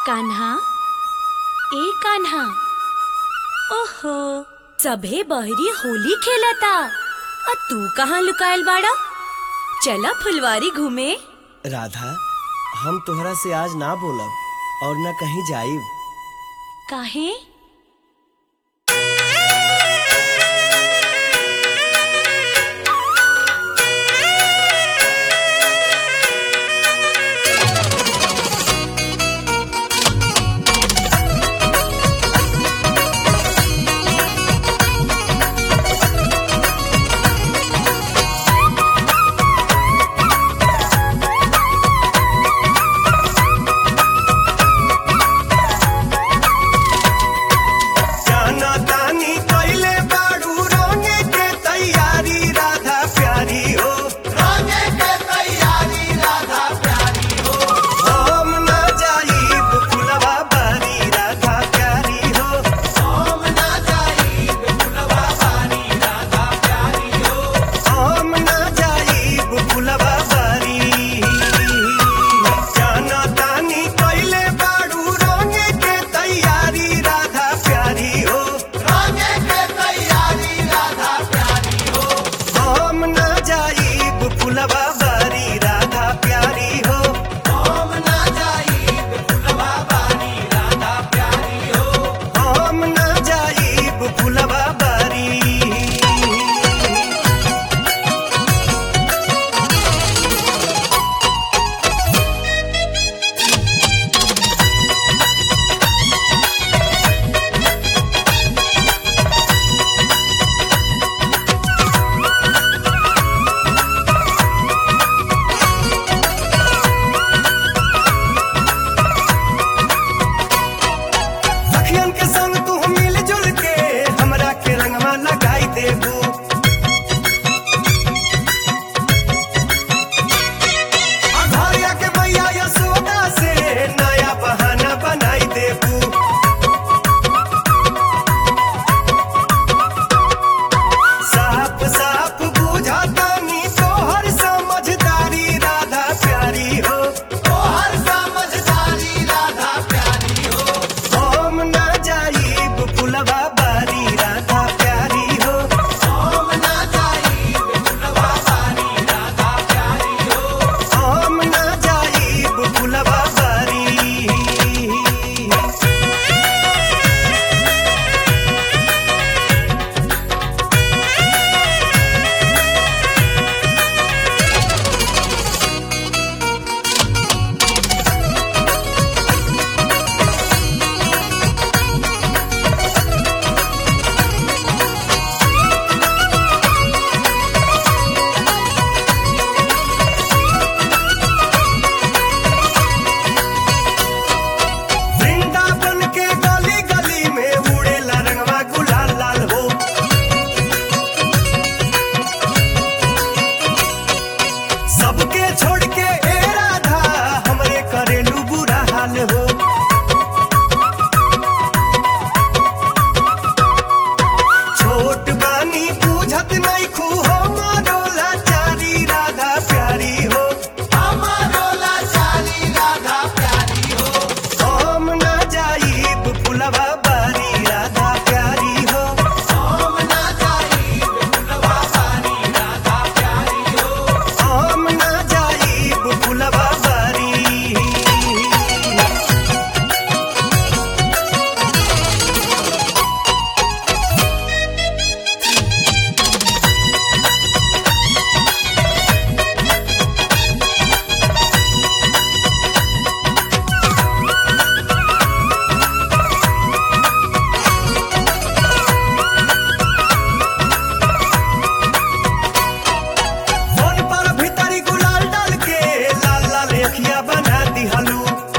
कान्हा ए कान्हा ओहो सभे बहरी होली खेलता आ तू कहाँ लुकायल बाड़ा चला फुलवारी घूमे राधा हम तोहरा से आज ना बोलब और न कहीं जाइब काहे जाना तानी कइले बाड़ू रंगे के तैयारी राधा प्यारी हो रंगे के तैयारी राधा प्यारी हो हम ना जाइब फुलवा बारी राधा प्यारी हो हम ना जाइब फुलवा बारी राधा प्यारी हो हम ना जाइब फुलवा बारी जाना तानी कइले बाड़ू रंगे के तैयारी राधा प्यारी हो रंगे के तैयारी राधा प्यारी हो हम ना जाइब फुलवा बारी राधा प्यारी हो हम ना जाइब फुलवा बारी राधा प्यारी हो हम ना जाइब फुलवा बारी सखियन के संग तू मिल जुल के हमरा के रंगवा लगाई देबू आ घरिया के मैया यशोदा से नया बहाना बनाई देबू साफ साफ बुझातानी तोहर समझदारी राधा प्यारी हो तोहर समझदारी राधा प्यारी हो हम ना जाइब फुलवा बारी राधा प्यारी हो हम ना जाइब फुलवा बारी राधा प्यारी हो हम ना जाइब फुलवा बारी वृंदावन के गली गली में उड़ेला रंगवा गुलाल लाल हो सबके छोड़ के ए राधा हमरे करेलू बुरा हाल हो छोट बानी पूछत नहीं खू हमारो लाचारी राधा प्यारी हो हमारो लाचारी राधा प्यारी हो हम ना जाइब फुलवा बारी राधा प्यारी हो हम ना जाइब फुलवा बारी राधा प्यारी हो हम ना जाइब फुलवा बारी फोन पर भीतरी गुलाल डाल के लाल लाल अखिया बना दिहलू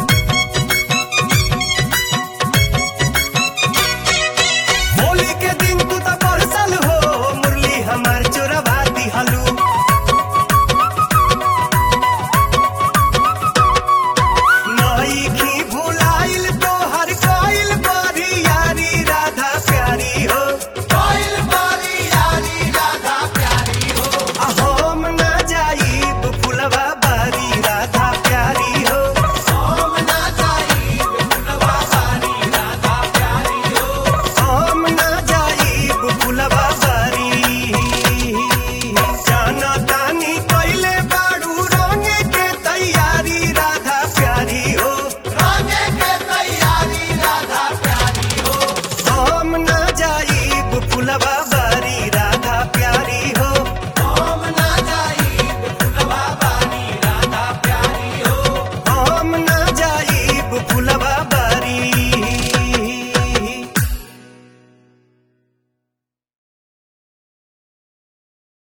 होली के दिन तू तो परसल हो मुरली हमार चोरवा दिहलू नई